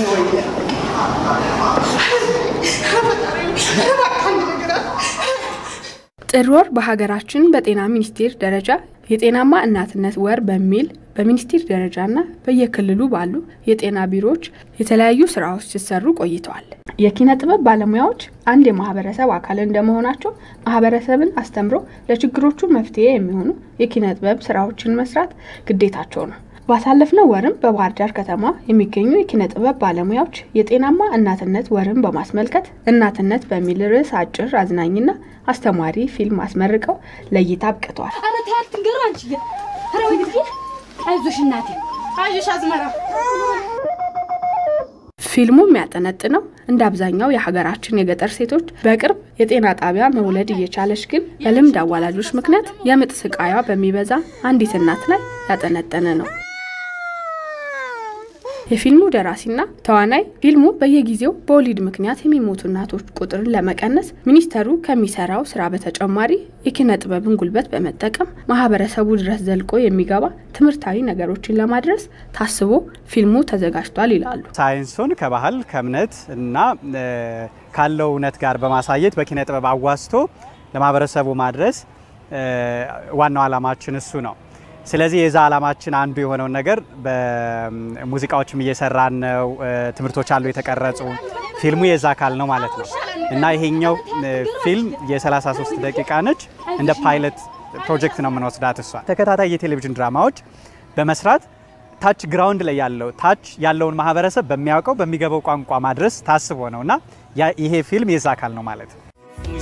ጥር ወር በሀገራችን በጤና ሚኒስቴር ደረጃ የጤናማ እናትነት ወር በሚል በሚኒስቴር ደረጃና በየክልሉ ባሉ የጤና ቢሮዎች የተለያዩ ስራዎች ሲሰሩ ቆይተዋል። የኪነ ጥበብ ባለሙያዎች አንድ የማህበረሰብ አካል እንደመሆናቸው ማህበረሰብን አስተምሮ ለችግሮቹ መፍትሄ የሚሆኑ የኪነ ጥበብ ስራዎችን መስራት ግዴታቸው ነው። ባሳለፍነው ወርም በባህር ዳር ከተማ የሚገኙ የኪነ ጥበብ ባለሙያዎች የጤናማ እናትነት ወርን በማስመልከት እናትነት በሚል ርዕስ አጭር አዝናኝና አስተማሪ ፊልም አስመርቀው ለእይታ አብቅተዋል። አረ ተያት ትንገሩ አንቺ ኧረ ወይ ጊዜ አይዞሽ እናቴ አይዞሽ አዝመራ ፊልሙ የሚያጠነጥነው እንደ አብዛኛው የሀገራችን የገጠር ሴቶች በቅርብ የጤና ጣቢያ መውለድ እየቻለች ግን በልምድ አዋላጆች ምክንያት የምጥ ስቃያ በሚበዛ አንዲት እናት ላይ ያጠነጠነ ነው። የፊልሙ ደራሲና ተዋናይ ፊልሙ በየጊዜው በወሊድ ምክንያት የሚሞቱ እናቶች ቁጥርን ለመቀነስ ሚኒስቴሩ ከሚሰራው ስራ በተጨማሪ የኪነ ጥበብን ጉልበት በመጠቀም ማህበረሰቡ ድረስ ዘልቆ የሚገባ ትምህርታዊ ነገሮችን ለማድረስ ታስቦ ፊልሙ ተዘጋጅቷል ይላሉ። ሳይንሱን ከባህል ከእምነት እና ካለው እውነት ጋር በማሳየት በኪነ ጥበብ አዋስቶ ለማህበረሰቡ ማድረስ ዋናው ዓላማችን እሱ ነው። ስለዚህ የዛ ዓላማችን አንዱ የሆነውን ነገር በሙዚቃዎችም እየሰራን ነው። ትምህርቶች አሉ የተቀረጹ። ፊልሙ የዛ አካል ነው ማለት ነው እና ይሄኛው ፊልም የ33 ደቂቃ ነች። እንደ ፓይለት ፕሮጀክት ነው የምንወስዳት። እሷ ተከታታይ የቴሌቪዥን ድራማዎች በመስራት ታች ግራውንድ ላይ ያለው ታች ያለውን ማህበረሰብ በሚያውቀው በሚገባው ቋንቋ ማድረስ ታስቦ ነው እና ይሄ ፊልም የዛ አካል ነው ማለት ነው።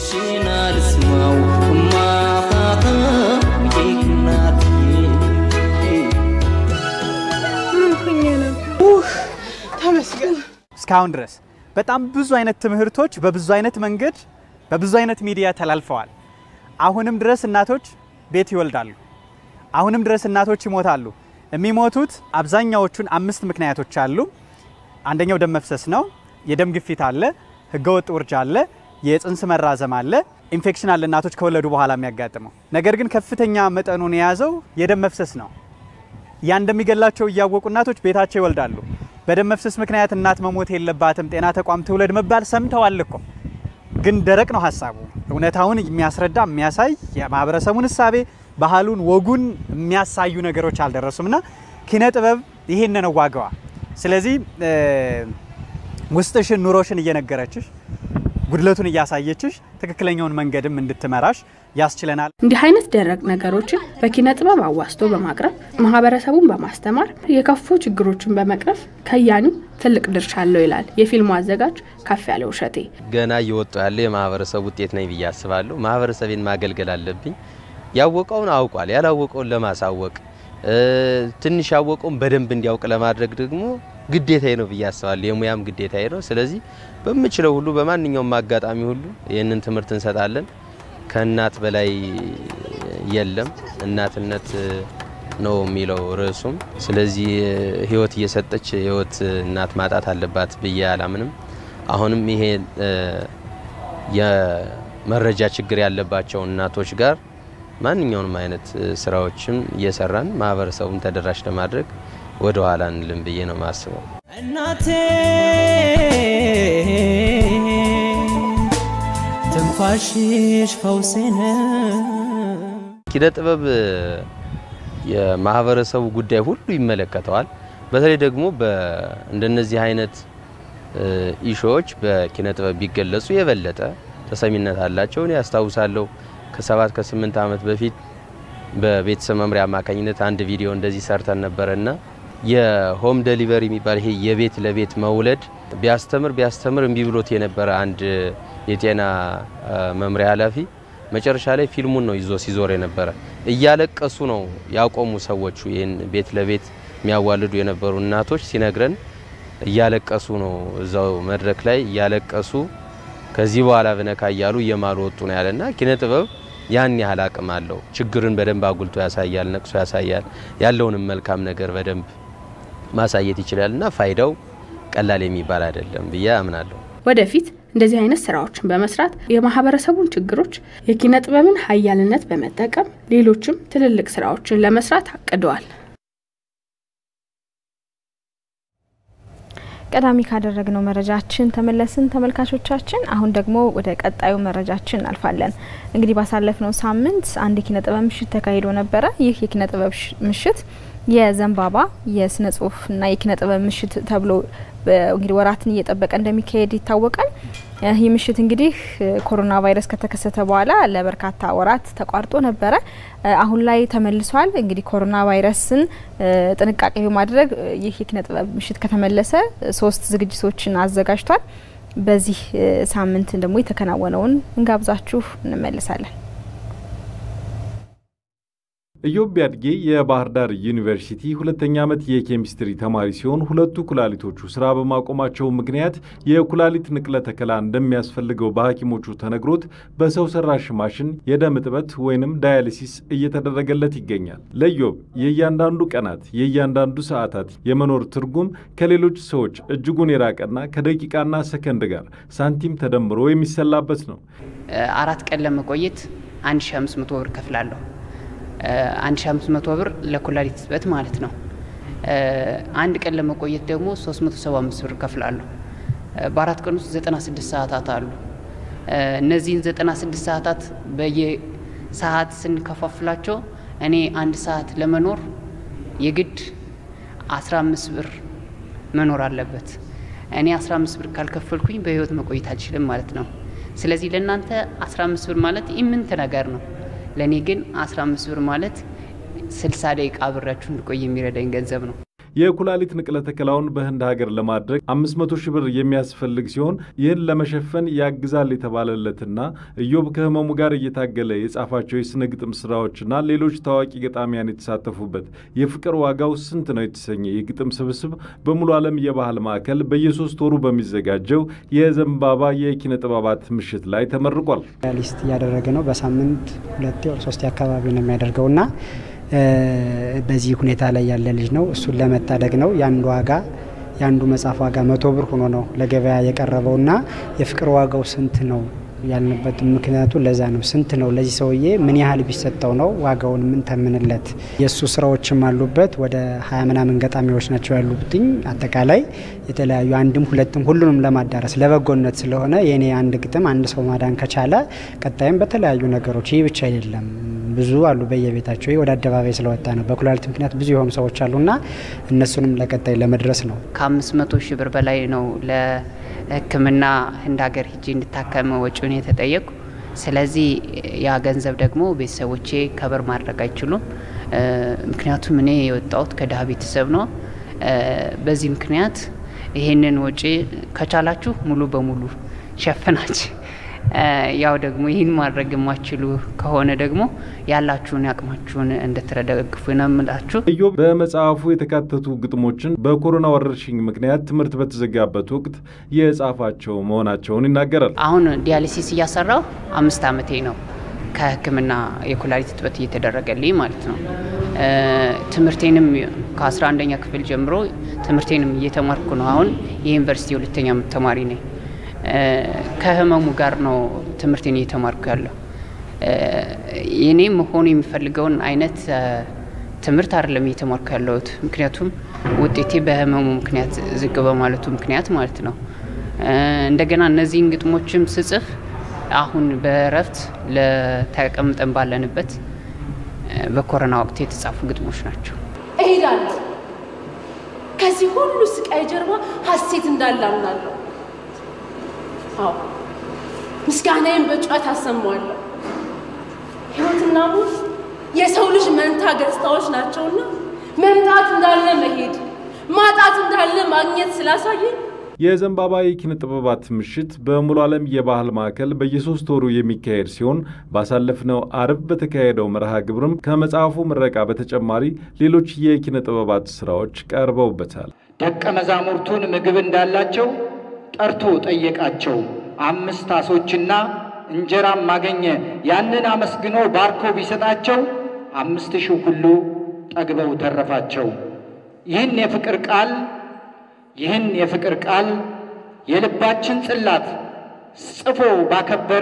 እስካሁን ድረስ በጣም ብዙ አይነት ትምህርቶች በብዙ አይነት መንገድ በብዙ አይነት ሚዲያ ተላልፈዋል። አሁንም ድረስ እናቶች ቤት ይወልዳሉ። አሁንም ድረስ እናቶች ይሞታሉ። የሚሞቱት አብዛኛዎቹን አምስት ምክንያቶች አሉ። አንደኛው ደም መፍሰስ ነው። የደም ግፊት አለ፣ ህገወጥ ውርጃ አለ፣ የጽንስ መራዘም አለ፣ ኢንፌክሽን አለ እናቶች ከወለዱ በኋላ የሚያጋጥመው። ነገር ግን ከፍተኛ መጠኑን የያዘው የደም መፍሰስ ነው። ያ እንደሚገላቸው እያወቁ እናቶች ቤታቸው ይወልዳሉ። በደም መፍሰስ ምክንያት እናት መሞት የለባትም ጤና ተቋም ትውለድ መባል ሰምተዋል እኮ ግን ደረቅ ነው ሀሳቡ። እውነታውን የሚያስረዳ የሚያሳይ የማህበረሰቡን እሳቤ ባህሉን፣ ወጉን የሚያሳዩ ነገሮች አልደረሱም እና ኪነ ጥበብ ይሄን ነው ዋጋዋ። ስለዚህ ውስጥሽን ኑሮሽን እየነገረችሽ ጉድለቱን እያሳየችሽ ትክክለኛውን መንገድም እንድትመራሽ ያስችለናል። እንዲህ አይነት ደረቅ ነገሮችን በኪነ ጥበብ አዋስቶ በማቅረብ ማህበረሰቡን በማስተማር የከፉ ችግሮችን በመቅረፍ ከያኒው ትልቅ ድርሻ አለው ይላል የፊልሙ አዘጋጅ ከፍ ያለው እሸቴ። ገና እየወጡ ያለ የማህበረሰብ ውጤት ነኝ ብዬ አስባለሁ። ማህበረሰቤን ማገልገል አለብኝ። ያወቀውን አውቋል፣ ያላወቀውን ለማሳወቅ ትንሽ ያወቀውን በደንብ እንዲያውቅ ለማድረግ ደግሞ ግዴታዬ ነው ብዬ አስባለሁ። የሙያም ግዴታዬ ነው። ስለዚህ በምችለው ሁሉ በማንኛውም አጋጣሚ ሁሉ ይህንን ትምህርት እንሰጣለን። ከእናት በላይ የለም። እናትነት ነው የሚለው ርዕሱም። ስለዚህ ህይወት እየሰጠች ህይወት እናት ማጣት አለባት ብዬ አላምንም። አሁንም ይሄ የመረጃ ችግር ያለባቸው እናቶች ጋር ማንኛውንም አይነት ስራዎችም እየሰራን ማህበረሰቡን ተደራሽ ለማድረግ ወደ ኋላ እንልም ብዬ ነው የማስበው። እናቴ ትንፋሽሽ ፈውሴ ነው። ኪነ ጥበብ የማህበረሰቡ ጉዳይ ሁሉ ይመለከተዋል። በተለይ ደግሞ እንደነዚህ አይነት ኢሾዎች በኪነ ጥበብ ቢገለጹ የበለጠ ተሰሚነት አላቸው። እኔ ያስታውሳለሁ ከሰባት ከስምንት ዓመት በፊት በቤተሰብ መምሪያ አማካኝነት አንድ ቪዲዮ እንደዚህ ሰርተን ነበረና የሆም ደሊቨሪ የሚባል ይሄ የቤት ለቤት መውለድ ቢያስተምር ቢያስተምር እምቢ ብሎት የነበረ አንድ የጤና መምሪያ ኃላፊ መጨረሻ ላይ ፊልሙን ነው ይዞ ሲዞር የነበረ። እያለቀሱ ነው ያቆሙ ሰዎቹ። ይህን ቤት ለቤት የሚያዋልዱ የነበሩ እናቶች ሲነግረን እያለቀሱ ነው እዛው መድረክ ላይ እያለቀሱ ከዚህ በኋላ ብነካ እያሉ እየማሉ ወጡ ነው ያለና ኪነ ጥበብ ያን ያህል አቅም አለው። ችግርን በደንብ አጉልቶ ያሳያል፣ ነቅሶ ያሳያል፣ ያለውንም መልካም ነገር በደንብ ማሳየት ይችላል እና ፋይዳው ቀላል የሚባል አይደለም ብዬ አምናለሁ። ወደፊት እንደዚህ አይነት ስራዎችን በመስራት የማህበረሰቡን ችግሮች የኪነ ጥበብን ሀያልነት በመጠቀም ሌሎችም ትልልቅ ስራዎችን ለመስራት አቅደዋል። ቀዳሚ ካደረግነው መረጃችን ተመለስን ተመልካቾቻችን። አሁን ደግሞ ወደ ቀጣዩ መረጃችን እናልፋለን። እንግዲህ ባሳለፍነው ሳምንት አንድ የኪነ ጥበብ ምሽት ተካሂዶ ነበረ። ይህ የኪነ ጥበብ ምሽት የዘንባባ የስነ ጽሁፍና የኪነ ጥበብ ምሽት ተብሎ እንግዲህ ወራትን እየጠበቀ እንደሚካሄድ ይታወቃል። ይህ ምሽት እንግዲህ ኮሮና ቫይረስ ከተከሰተ በኋላ ለበርካታ ወራት ተቋርጦ ነበረ። አሁን ላይ ተመልሷል። እንግዲህ ኮሮና ቫይረስን ጥንቃቄ በማድረግ ይህ የኪነ ጥበብ ምሽት ከተመለሰ ሶስት ዝግጅቶችን አዘጋጅቷል። በዚህ ሳምንት ደግሞ የተከናወነውን እንጋብዛችሁ እንመለሳለን። ኢዮብ ቢያድጌ የባህር ዳር ዩኒቨርሲቲ ሁለተኛ ዓመት የኬሚስትሪ ተማሪ ሲሆን ሁለቱ ኩላሊቶቹ ስራ በማቆማቸው ምክንያት የኩላሊት ንቅለ ተከላ እንደሚያስፈልገው በሐኪሞቹ ተነግሮት በሰው ሰራሽ ማሽን የደም እጥበት ወይንም ዳያሊሲስ እየተደረገለት ይገኛል። ለኢዮብ የእያንዳንዱ ቀናት የእያንዳንዱ ሰዓታት የመኖር ትርጉም ከሌሎች ሰዎች እጅጉን የራቀና ከደቂቃና ሰከንድ ጋር ሳንቲም ተደምሮ የሚሰላበት ነው። አራት ቀን ለመቆየት 1500 ብር ከፍላለሁ። 1500 ብር ለኩላሊት እጥበት ማለት ነው። አንድ ቀን ለመቆየት ደግሞ 375 ብር ከፍላለሁ። በአራት ቀን ውስጥ 96 ሰዓታት አሉ። እነዚህን 96 ሰዓታት በየሰዓት ስንከፋፍላቸው እኔ አንድ ሰዓት ለመኖር የግድ 15 ብር መኖር አለበት። እኔ 15 ብር ካልከፈልኩኝ በህይወት መቆየት አልችልም ማለት ነው። ስለዚህ ለእናንተ 15 ብር ማለት ኢምንት ነገር ነው። ለእኔ ግን 15 ብር ማለት 60 ደቂቃ አብሬያችሁ እንድቆይ የሚረዳኝ ገንዘብ ነው። የኩላሊት ንቅለ ተከላውን በህንድ ሀገር ለማድረግ 500 ሺህ ብር የሚያስፈልግ ሲሆን ይህን ለመሸፈን ያግዛል የተባለለትና ኢዮብ ከህመሙ ጋር እየታገለ የጻፋቸው የስነ ግጥም ስራዎችና ሌሎች ታዋቂ ገጣሚያን የተሳተፉበት የፍቅር ዋጋው ስንት ነው የተሰኘ የግጥም ስብስብ በሙሉ ዓለም የባህል ማዕከል በየሶስት ወሩ በሚዘጋጀው የዘንባባ የኪነ ጥበባት ምሽት ላይ ተመርቋል። ሊስት እያደረገ ነው። በሳምንት ሁለቴ ወር ሶስቴ አካባቢ ነው የሚያደርገውና በዚህ ሁኔታ ላይ ያለ ልጅ ነው። እሱን ለመታደግ ነው የአንዱ ዋጋ የአንዱ መጽሐፍ ዋጋ መቶ ብር ሆኖ ነው ለገበያ የቀረበውና የፍቅር ዋጋው ስንት ነው ያልንበት ምክንያቱ ለዛ ነው። ስንት ነው ለዚህ ሰውዬ ምን ያህል ቢሰጠው ነው ዋጋውን ምን ተምንለት? የእሱ ስራዎችም አሉበት። ወደ ሀያ ምናምን ገጣሚዎች ናቸው ያሉብትኝ አጠቃላይ የተለያዩ አንድም ሁለትም ሁሉንም ለማዳረስ ለበጎነት ስለሆነ የኔ አንድ ግጥም አንድ ሰው ማዳን ከቻለ ቀጣይም በተለያዩ ነገሮች ይህ ብቻ አይደለም ብዙ አሉ በየቤታቸው ወደ አደባባይ ስለወጣ ነው። በኩላሊት ምክንያት ብዙ የሆኑ ሰዎች አሉና እነሱንም ለቀጣይ ለመድረስ ነው። ከአምስት መቶ ሺህ ብር በላይ ነው ለሕክምና ህንድ ሀገር ሂጄ እንድታከም ወጪውን የተጠየቁ። ስለዚህ ያ ገንዘብ ደግሞ ቤተሰቦቼ ከበር ማድረግ አይችሉም። ምክንያቱም እኔ የወጣሁት ከድሀ ቤተሰብ ነው። በዚህ ምክንያት ይሄንን ወጪ ከቻላችሁ ሙሉ በሙሉ ሸፍናችሁ ያው ደግሞ ይህን ማድረግ የማችሉ ከሆነ ደግሞ ያላችሁን ያቅማችሁን እንድትደግፉ ነው የምላችሁ። ኢዮብ በመጽሐፉ የተካተቱ ግጥሞችን በኮሮና ወረርሽኝ ምክንያት ትምህርት በተዘጋበት ወቅት የጻፋቸው መሆናቸውን ይናገራል። አሁን ዲያሊሲስ እያሰራው አምስት ዓመቴ ነው። ከህክምና የኩላሊት እጥበት እየተደረገልኝ ማለት ነው። ትምህርቴንም ከ11ኛ ክፍል ጀምሮ ትምህርቴንም እየተማርኩ ነው። አሁን የዩኒቨርሲቲ ሁለተኛ ዓመት ተማሪ ነኝ። ከህመሙ ጋር ነው ትምህርቴን እየተማርኩ ያለው። የኔ መሆኑ የሚፈልገውን አይነት ትምህርት አይደለም እየተማርኩ ያለሁት። ምክንያቱም ውጤቴ በህመሙ ምክንያት ዝቅ በማለቱ ምክንያት ማለት ነው። እንደገና እነዚህን ግጥሞችም ስጽፍ አሁን በእረፍት ለተቀምጠን ባለንበት በኮሮና ወቅት የተጻፉ ግጥሞች ናቸው። እሄዳለሁ። ከዚህ ሁሉ ስቃይ ጀርባ ሀሴት እንዳለ አምናለሁ። አዎ ምስጋናዬን በጩኸት አሰማዋለሁ። ህይወትና ሞት የሰው ልጅ መንታ ገጽታዎች ናቸውና መምጣት እንዳለ መሄድ፣ ማጣት እንዳለ ማግኘት ስላሳየኝ የዘንባባ የኪነ ጥበባት ምሽት በሙሉ ዓለም የባህል ማዕከል በየሶስት ወሩ የሚካሄድ ሲሆን ባሳለፍነው አርብ በተካሄደው መርሃ ግብርም ከመጽሐፉ ምረቃ በተጨማሪ ሌሎች የኪነ ጥበባት ስራዎች ቀርበውበታል። ደቀ መዛሙርቱን ምግብ እንዳላቸው ጠርቶ ጠየቃቸው። አምስት አሶችና እንጀራም አገኘ። ያንን አመስግኖ ባርኮ ቢሰጣቸው አምስት ሺህ ሁሉ ጠግበው ተረፋቸው። ይህን የፍቅር ቃል ይህን የፍቅር ቃል የልባችን ጽላት ጽፎ ባከበረ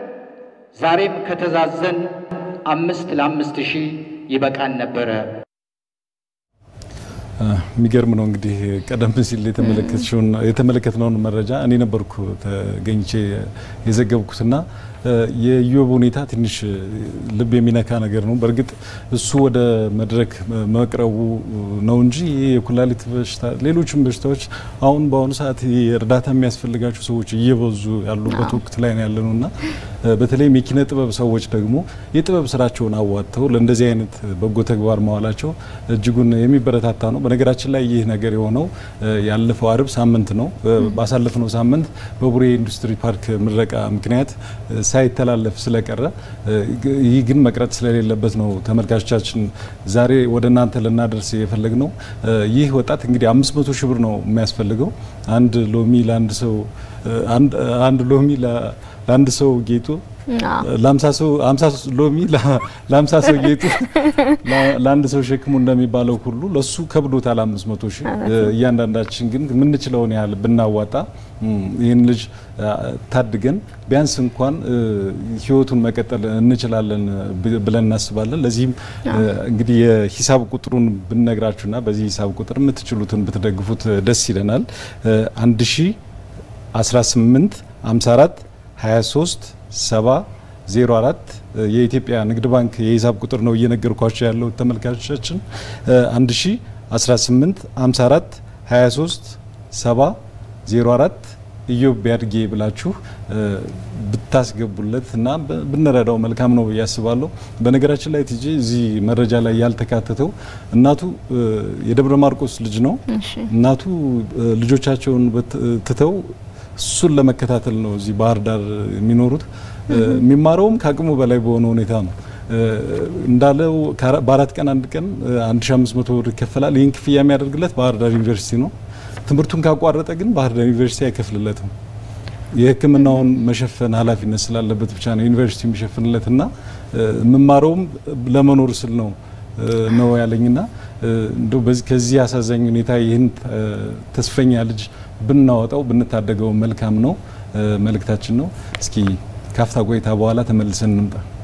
ዛሬም ከተዛዘን አምስት ለአምስት ሺህ ይበቃን ነበረ። የሚገርም ነው እንግዲህ ቀደም ሲል የተመለከትነውን መረጃ እኔ ነበርኩ ተገኝቼ የዘገብኩትና የኢዮብ ሁኔታ ትንሽ ልብ የሚነካ ነገር ነው። በእርግጥ እሱ ወደ መድረክ መቅረቡ ነው እንጂ ይህ የኩላሊት በሽታ፣ ሌሎችም በሽታዎች አሁን በአሁኑ ሰዓት እርዳታ የሚያስፈልጋቸው ሰዎች እየበዙ ያሉበት ወቅት ላይ ነው ያለነው እና በተለይም የኪነ ጥበብ ሰዎች ደግሞ የጥበብ ስራቸውን አዋጥተው ለእንደዚህ አይነት በጎ ተግባር መዋላቸው እጅጉን የሚበረታታ ነው። በነገራችን ላይ ይህ ነገር የሆነው ያለፈው አርብ ሳምንት ነው። ባሳለፍነው ሳምንት በቡሬ ኢንዱስትሪ ፓርክ ምረቃ ምክንያት ሳይተላለፍ ስለቀረ ይህ ግን መቅረት ስለሌለበት ነው ተመልካቾቻችን ዛሬ ወደ እናንተ ልናደርስ የፈለግ ነው። ይህ ወጣት እንግዲህ አምስት መቶ ሺህ ብር ነው የሚያስፈልገው አንድ ሎሚ ለአንድ ሰው አንድ ሎሚ ለአንድ ሰው ጌጡ ለአምሳ ሰው አምሳ ሎሚ ለአምሳ ሰው ጌጡ ለአንድ ሰው ሸክሙ እንደሚባለው ሁሉ ለሱ ከብዶታል አምስት መቶ ሺህ እያንዳንዳችን ግን የምንችለውን ያህል ብናዋጣ ይህን ልጅ ታድገን ቢያንስ እንኳን ህይወቱን መቀጠል እንችላለን ብለን እናስባለን። ለዚህም እንግዲህ የሂሳብ ቁጥሩን ብንነግራችሁና በዚህ ሂሳብ ቁጥር የምትችሉትን ብትደግፉት ደስ ይለናል። አንድ ሺ 18 54 23 70 04 የኢትዮጵያ ንግድ ባንክ የሂሳብ ቁጥር ነው እየነገርኳቸው ያለው ተመልካቾቻችን 1 ሺ 18 54 23 70 04 ኢዮብ ቢያድጌ ብላችሁ ብታስገቡለት እና ብንረዳው መልካም ነው ብዬ አስባለሁ። በነገራችን ላይ ቲጂ እዚህ መረጃ ላይ ያልተካተተው እናቱ የደብረ ማርቆስ ልጅ ነው። እናቱ ልጆቻቸውን ትተው እሱን ለመከታተል ነው እዚህ ባህር ዳር የሚኖሩት። የሚማረውም ከአቅሙ በላይ በሆነ ሁኔታ ነው። እንዳለው በአራት ቀን አንድ ቀን 1500 ብር ይከፈላል። ይህን ክፍያ የሚያደርግለት ባህር ዳር ዩኒቨርሲቲ ነው። ትምህርቱን ካቋረጠ ግን ባህር ዳር ዩኒቨርሲቲ አይከፍልለትም። የሕክምናውን መሸፈን ኃላፊነት ስላለበት ብቻ ነው ዩኒቨርሲቲ የሚሸፍንለትና የምማረውም ለመኖር ስል ነው ነው ያለኝና እንደው ከዚህ አሳዛኝ ሁኔታ ይህን ተስፈኛ ልጅ ብናወጣው ብንታደገው መልካም ነው መልእክታችን ነው። እስኪ ካፍታ ቆይታ በኋላ ተመልሰን እንምጣ።